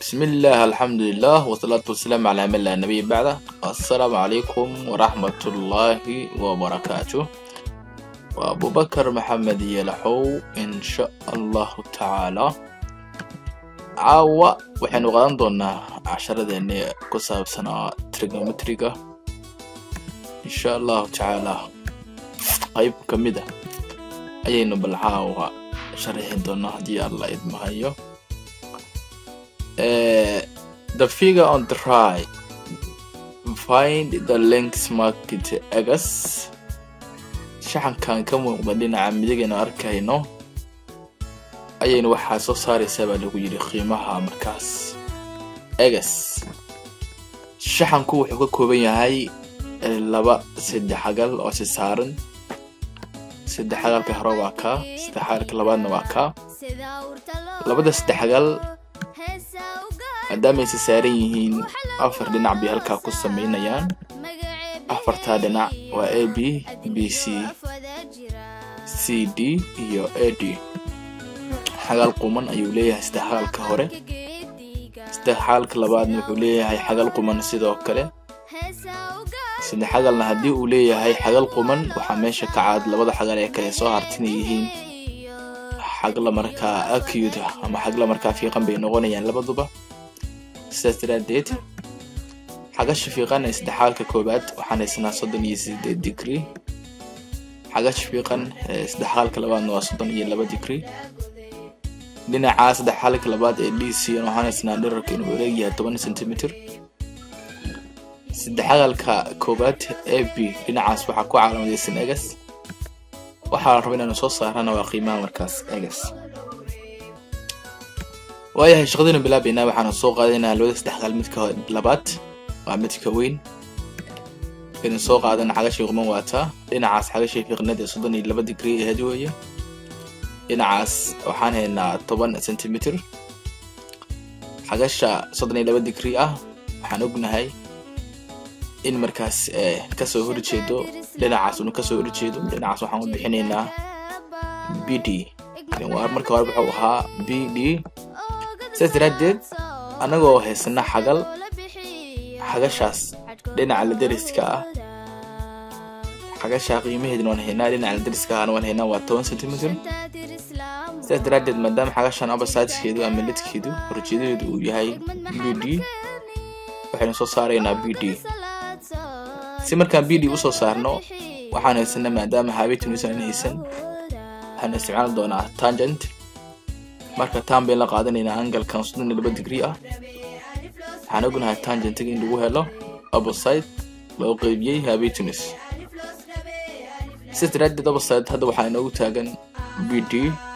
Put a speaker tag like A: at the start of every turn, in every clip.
A: بسم الله الحمد لله والصلاة والسلام على من لا نبي بعده السلام عليكم ورحمة الله وبركاته وأبو بكر محمد يلحو إن شاء الله تعالى caawa waxaynu qaadan doonaa casharadeeni ku saabsanaa trigonometriga insha allahu tacaala qayb ka mid a ayaynu bal caawa sharaxi doonaa haddii alla idmahayo the figure on the right find the length market egas shaxankan ka muuqda dhinaca midigaynu arkayno ayaynu waxaa soo saaraysaa baa lagu yidhi qiimaha markaas egas shaxanku wuxuu ka kooban yahay laba saddexagal oo si saaran saddexagalka hore waa kaa saddexagalka labaadna waa kaa labada saddexagal maadaama aysa saaran yihiin afar dhinac bay halkaa ku samaynayaan afartaa dhinac waa a b b c c d iyo a d xagal quman ayuu leeyahay saddexagalka hore saddexagalka labaadna wuxuu leeyahay xagal quman sidoo kale saddexagalna haddii uu leeyahay xagal quman waxaa meesha ka caad labada xagal ee kale soo hartina yihiin xagla markaa acute ama xagla markaa fiiqan bay noqonayaan labaduba sidaas daraadeed xagasha fiiqan ee saddexagalka koobaad waxaan haysanaa soddon iyo sideed degree xagasha fiiqan ee saddexagalka labaadna waa soddon iyo laba degree dhinaca saddexagalka labaad ee d c waxaan haysnaa dherarka inuu wareegyahay toban centimeter saddexagalka koobaad a b dhinacaas waxaa ku calamadaysan egas waxaa la raba inaanu soo saarana waa qiimaha markaas egas waayahay shaqadaynu bilaabaynaa waxaanu soo qaadanaynaa labada saddexagal midka labaad waa midka weyn markaynu soo qaadana xagashii quman waataa dhinacaas xagashii fiiqnada ee soddon iyo laba degree aheed weeye dhinacaas waxaan haynaa toban centimeter xagasha soddon iyo laba degree ah waxaan ognahay in markaas kasoo horjeedo dhinacaas unu kasoo horjeedo dhinacaas waxaan u bixinaynaa b d marka hore wuxuu ahaa b d sidaas daraadeed annagoo haysana xagal xagashaas dhinaca la dariska ah xagasha qiimaheedna waan haynaa dhinaca la dariska ahna waan haynaa waa toban centimeter sidaas daraadeed maadaama xagashan abasaajkeedu ama lidkeedu horjeedadeedu uu yahay b d waxaynu soo saaraynaa b d si markaan b d usoo saarno waxaan haysana maadaama haabitunusan haysan waxaan isticmaali doonaa tangent marka tan bayn la qaadanaynaa angalkan soddon iyo laba degree ah waxaan ognahay tangentiga in lagu helo opposite loo qeybiyey habitunus sidaas daraadeed opposite hadda waxaa inoogu taagan b d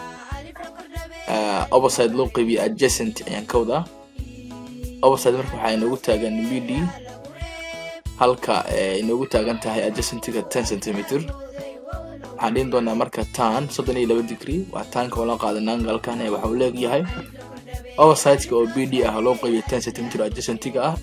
A: opposite loo qeybiyey adjacent ayaan ka wadaa opposite marka waxaa inoogu taagan b d halka inoogu taagan tahay adjacentiga ten centimeter waxaan dhihin doonaa marka tan soddon iyo laba degree waa taanka oo la qaadana angalkan ee waxa uu leegyahay oversitka oo b d ah loo qeybiya ten centimeter adjacentiga ah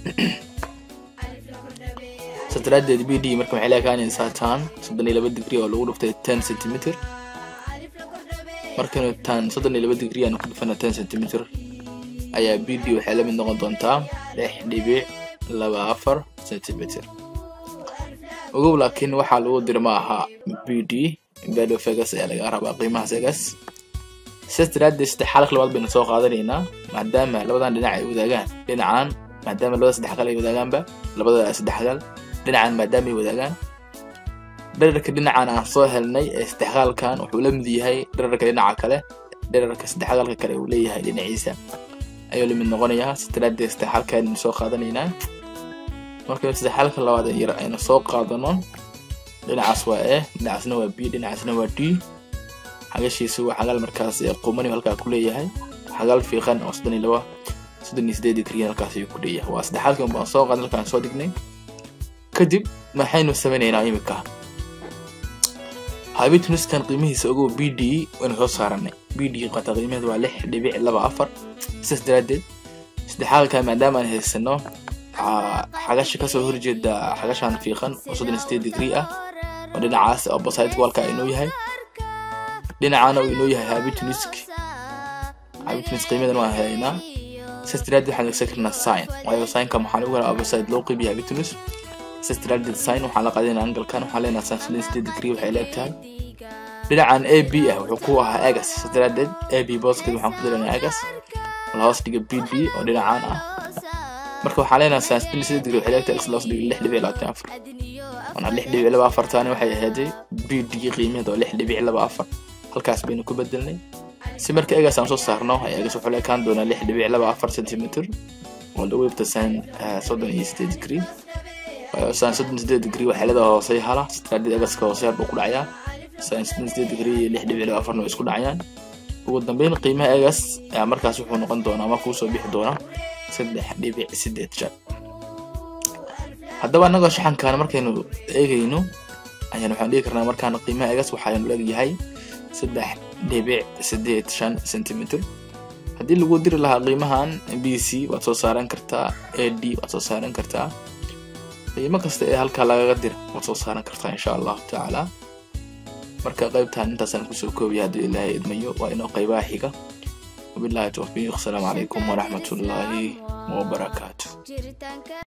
A: saas daraadeed b d marka waxay leekaanaysaa tan soddon iyo laba degree oo lagu dhuftay ten centimeter markaynu tan soddon iyo laba degree aanu ku dhufana ten centimeter ayaa b d waxay la mid noqon doontaa lix dhibic laba afar centimeter ogow laakiin waxaa lagu dira ma aha b d bado vegas ayaa laga rabaa qiimahaas egas sidaas daraadeed saddexaalka labaad baynu soo qaadanaynaa maadaama labadan dhinac ay wadaagaan dhinacan maadaama labada saddexagal ay wadaagaanba labada saddexagal dhinacan maadaama ay wadaagaan dherarka dhinacan aan soo helnay ee saddexagaalkan wuxuu la mid yahay dherarka dhinaca kale dherarka saddexagaalka kale uu leeyahay dhinaciisa ayuu la mid noqonayaa sidaas daraadeed saddexaalkan aynu soo qaadanaynaa markaynu saddexaalka labaad yar aynu soo qaadano dhinacaas waa e dhinacaasna waa b dhinacaasna waa d xagashiisu waa xagal markaas qumani halkaa ku leeyahay xagal fiiqan oo soddon iyo laba soddon iyo sideed degree halkaas ayuu ku leeyahay waa saddexaalkan baan soo qaadan halkaan soo dhignay kadib maxaynu samaynaynaa imika habitunuskan qiimihiisa ogow b d waynu soo saaranay b d qata qiimaheeda waa lix dhibic laba afar sidaas daraadeed saddexaalka maadaama aan haysano xagasha kasoo horjeeda xagashan fiiqan oo soddon iyo sideed degree ah oo dhinacaas opposite walka inuu yahay dhinacana uu inoo yahay habitunusk habitunusk qiimadan waan haynaa sidaas daraadeed waxaan adeegsan karnaa sign waayo signka maxaa lagu helaa opposite loo qeybiya hypotenuse sidaas daraadeed sign waxaan la qaadanaa angalkan waxaan leenahay sin soddon iyo sideed degree waxay leeg tahay dhinacan a b ah wuxuu ku ahaa egas sidaas daraadeed a b booskeed waxaan ku daranaa egas la hoos dhiga b d oo dhinacaan ah marka waxaan leenahay sin soddon iyo sideed degree waxay leeg tahay x la hoos dhiga lix dhibic labaatan afar wana lix dhibic laba afar taani waxay ahaaday b d qiimaheeda oo lix dhibic laba afar halkaas baynu ku bedelnay si marka egas aan soo saarno egas wuxuu la ekaan doonaa lix dhibic laba afar centimeter oo lagu ibta sin soddon iyo sideed degree sin soddon iyo sideed degree waxay leedahay hoosey hala sitraadid egaska hooseyaar buu ku dhacayaa sin soddon iyo sideed degree iyo lix dhibic laba afarna way isku dhacayaan ugu dambeyn qiimaha egas markaas wuxuu noqon doonaa ama kuusoo bixi doonaa saddex dhibic sideed shan haddaba annagoo shaxankan markaynu eegayno ayaan waxaan dhigi karnaa markaan qiimaha egas waxaanu leegyahay saddex dhibic sideed shan centimeter haddii lagu diri lahaa qiimahan b c waad soo saaran kartaa a d waad soo saaran kartaa qiimo kasta ee halkaa lagaga dira waad soo saaran kartaa insha allahu tacaala marka qaybtan intaasaan kusoo koobaya hadduu ilaahay idmayo waa inoo qaybaha xiga wabillahi tawfiiq asalaamu calaykum waraxmatullaahi wabarakaatu